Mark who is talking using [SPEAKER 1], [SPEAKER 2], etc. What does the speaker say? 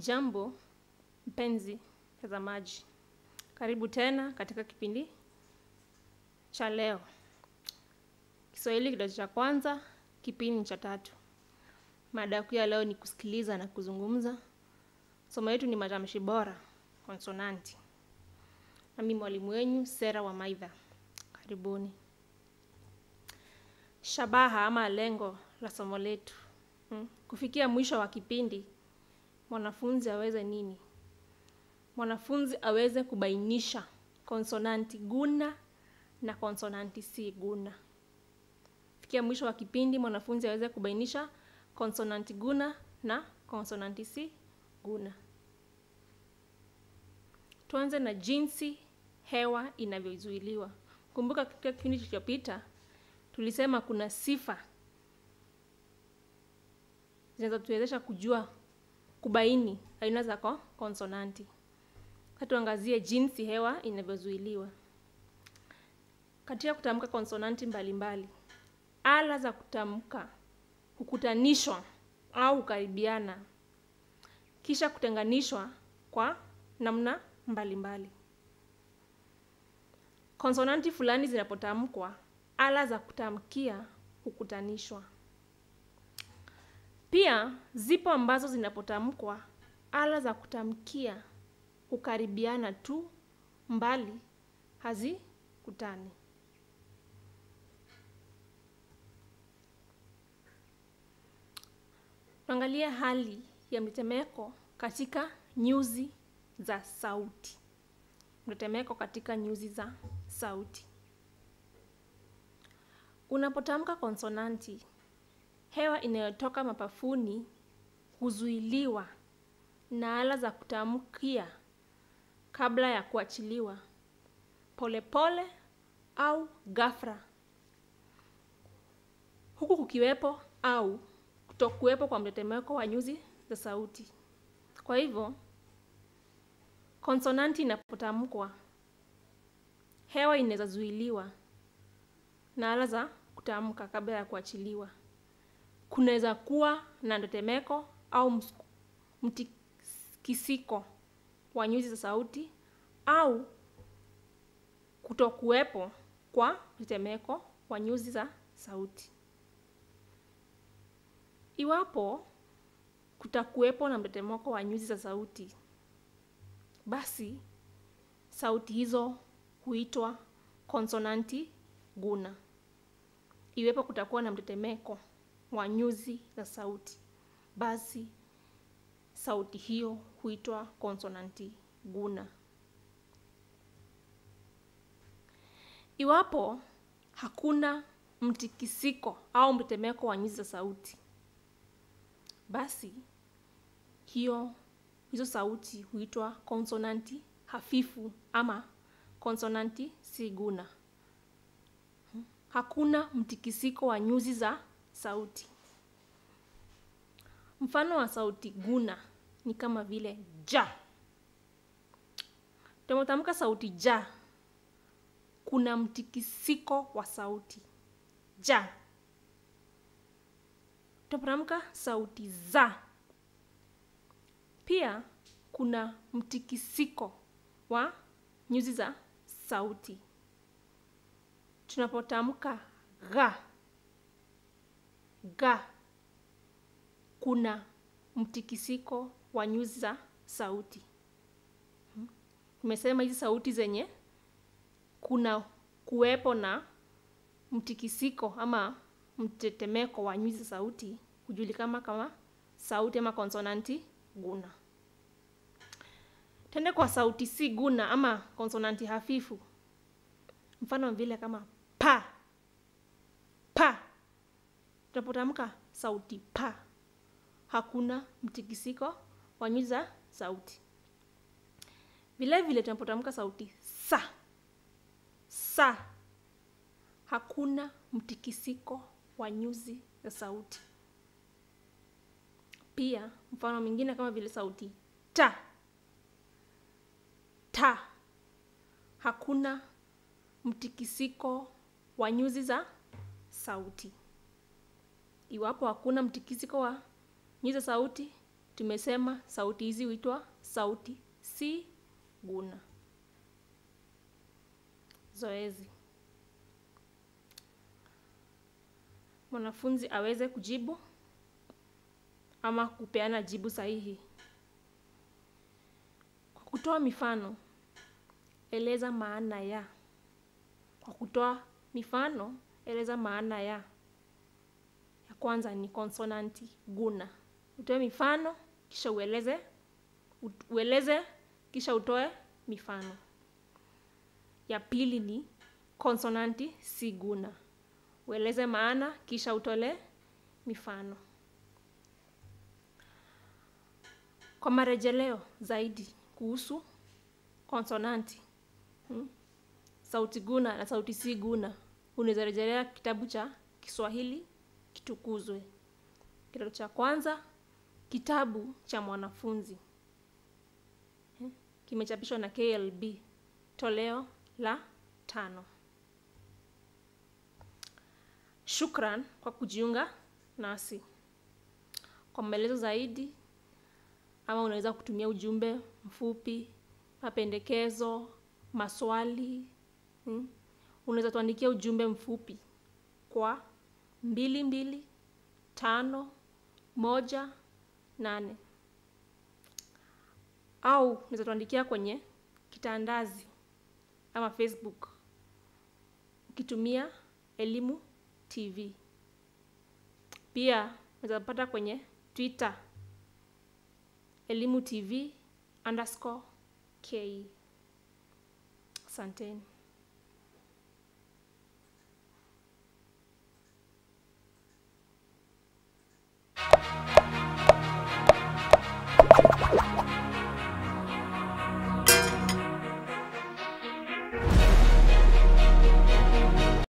[SPEAKER 1] Jambo mpenzi mtazamaji, karibu tena katika kipindi cha leo. Kiswahili kidato cha kwanza, kipindi cha tatu. Mada kuu ya leo ni kusikiliza na kuzungumza. Somo letu ni matamshi bora, konsonanti. Na mimi mwalimu wenyu Sera wa Maidha. Karibuni. Shabaha ama lengo la somo letu hmm, kufikia mwisho wa kipindi mwanafunzi aweze nini? Mwanafunzi aweze kubainisha konsonanti guna na konsonanti si guna. Fikia mwisho wa kipindi mwanafunzi aweze kubainisha konsonanti guna na konsonanti si guna. Tuanze na jinsi hewa inavyozuiliwa. Kumbuka katika kipindi kilichopita tulisema kuna sifa zinazotuwezesha kujua kubaini aina za konsonanti. Sasa tuangazie jinsi hewa inavyozuiliwa. Katika kutamka konsonanti mbalimbali, ala za kutamka hukutanishwa au hukaribiana kisha kutenganishwa kwa namna mbalimbali. Konsonanti fulani zinapotamkwa, ala za kutamkia hukutanishwa. Pia zipo ambazo zinapotamkwa, ala za kutamkia hukaribiana tu, mbali hazikutani. Tuangalie hali ya mtetemeko katika nyuzi za sauti. Mtetemeko katika nyuzi za sauti. Unapotamka konsonanti, hewa inayotoka mapafuni huzuiliwa na ala za kutamkia kabla ya kuachiliwa polepole pole au ghafla, huku kukiwepo au kutokuwepo kwa mtetemeko wa nyuzi za sauti. Kwa hivyo konsonanti inapotamkwa, hewa inaweza zuiliwa na ala za kutamka kabla ya kuachiliwa. Kunaweza kuwa na mtetemeko au mtikisiko wa nyuzi za sauti au kutokuwepo kwa mtetemeko wa nyuzi za sauti. Iwapo kutakuwepo na mtetemeko wa nyuzi za sauti, basi sauti hizo huitwa konsonanti guna. Iwapo kutakuwa na mtetemeko wa nyuzi za sauti, basi sauti hiyo huitwa konsonanti guna. Iwapo hakuna mtikisiko au mtetemeko wa nyuzi za sauti, basi hiyo hizo sauti huitwa konsonanti hafifu ama konsonanti si guna. Hakuna mtikisiko wa nyuzi za sauti. Mfano wa sauti guna ni kama vile ja. Tunapotamka sauti ja, kuna mtikisiko wa sauti ja. Tunapotamka sauti za, pia kuna mtikisiko wa nyuzi za sauti. Tunapotamka ga, ga, kuna mtikisiko wa nyuzi za sauti. Tumesema hizi sauti zenye kuna kuwepo na mtikisiko ama mtetemeko wa nyuzi za sauti hujulikana kama sauti ama konsonanti guna. Tende kwa sauti si guna ama konsonanti hafifu, mfano vile kama pa, pa. Tunapotamka sauti pa, hakuna mtikisiko wa nyuzi za sauti. Vile vile tunapotamka sauti sa, sa, hakuna mtikisiko wa nyuzi za sauti. Pia mfano mwingine kama vile sauti ta, ta, hakuna mtikisiko wa nyuzi za sauti. Iwapo hakuna mtikisiko wa nyuzi za sauti, tumesema sauti hizi huitwa sauti si guna. Zoezi: mwanafunzi aweze kujibu ama kupeana jibu sahihi. Kwa kutoa mifano, eleza maana ya. Kwa kutoa mifano, eleza maana ya. Ya kwanza ni konsonanti guna. Utoe mifano kisha ueleze ueleze kisha utoe mifano. Ya pili ni konsonanti si guna. Ueleze maana kisha utole mifano. Kwa marejeleo zaidi kuhusu konsonanti hmm, sauti guna na sauti si guna, unaweza rejelea kitabu cha Kiswahili Kitukuzwe, kidato cha kwanza, kitabu cha mwanafunzi hmm, kimechapishwa na KLB toleo la tano. Shukran kwa kujiunga nasi. Kwa maelezo zaidi ama unaweza kutumia ujumbe mfupi, mapendekezo, maswali hmm. Unaweza tuandikia ujumbe mfupi kwa mbili mbili tano moja nane au unaweza tuandikia kwenye kitandazi ama Facebook ukitumia Elimu TV. Pia unaweza pata kwenye Twitter Elimu TV underscore K. Asanteni.